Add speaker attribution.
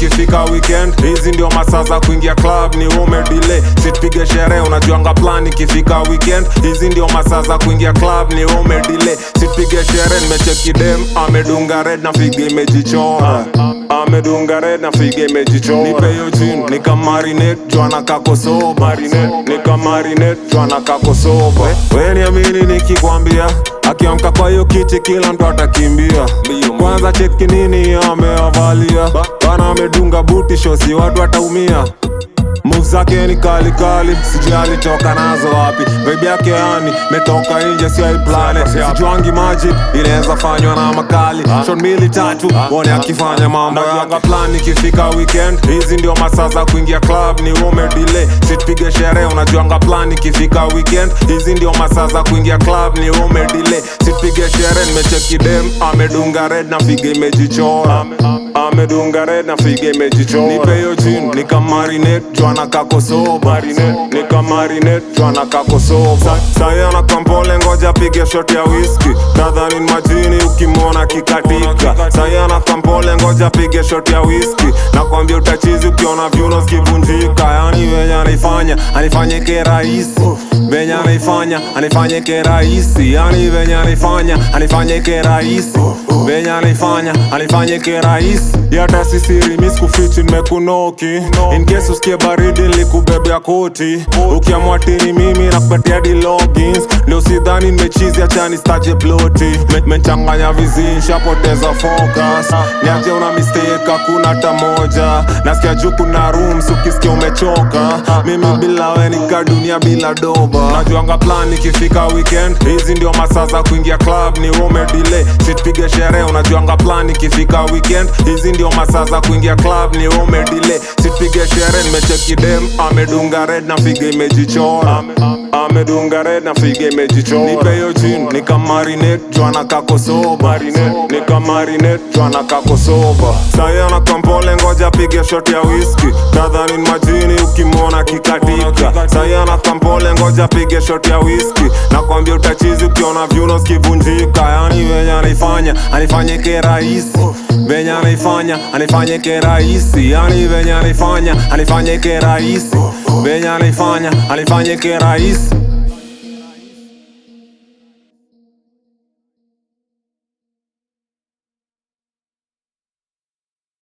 Speaker 1: ikifika weekend hizi ndio masaa za kuingia club ni ume delay sitpige sherehe unajuanga plan ikifika weekend hizi ndio masaa za kuingia club ni ume delay sitpige sherehe nimecheki dem amedunga red na figa imejichora amedunga red na figa imejichora nipe hiyo jin nikamarinate jwana kakosoba nikamarinate jwana kakosoba we niamini nikikwambia akiamka kwa hiyo kiti kila mtu atakimbia kwanza cheki nini ameavalia bana amedunga buti shosi watu wataumia Move zake ni kali kali, sijui alitoka nazo wapi. Vibe yake yani metoka nje, sio iplane. Sijuangi magic inaweza fanywa na makali. Shot mbili tatu, wone akifanya mambo yake. plan ikifika weekend, hizi ndio masaa za kuingia club, ni ume delay. Sitpige sherehe, unajuanga plan ikifika weekend, hizi ndio masaa za kuingia club, ni ume delay. Sitpige sherehe, nimecheki dem amedunga red na figa imejichora amedunga red na figa imejichora nipe hiyo jin nikamarinate jwana kakosoba nikamarinate jwana kakosoba sahi ana kampole ngoja pige shot ya whisky nadhani ni majini ukimwona kikatika sahi ana kampole ngoja pige shot ya whisky nakwambia utachizi ukiona vyuno zikivunjika yani venye anaifanya anifanyike rahisi venye anaifanya anifanyike rahisi yani venye anaifanya anifanyike rahisi venye anaifanya anifanyike rahisi yata sisiri miskufichi nimekunoki in case usikie baridi nilikubebea koti ukiamua tini mimi nakupatia di logins leo sidhani nimechizi achani staje ploti Me- mechanganya vizi shapoteza focus niaje una mistake hakuna hata moja nasikia juu kuna rooms ukisikia umechoka mimi bila we nika dunia bila doba najuanga plan ikifika weekend hizi ndio masaa za kuingia club ni ume delay sitpige sherehe unajuanga plan ikifika weekend hizi ndio masaa za kuingia club ni ume delay sitpige sherehe nimecheki dem amedunga red na figa imejichora amedunga red na figa imejichora nipe hiyo jin nikamarinate jwana kakosoba nikamarinate jwana kakosoba sahi ana kampole ngoja pige shot ya whisky nadhani ni majini ukimwona kikatika sahi ana kampole ngoja pige shot ya whisky nakwambia utachizi ukiona vyuno zikivunjika yani venye anaifanya anifanyike rahisi venye anaifanya anifanyike rahisi yani venye anaifanya anifanyike rahisi venye anaifanya anifanyike rahisi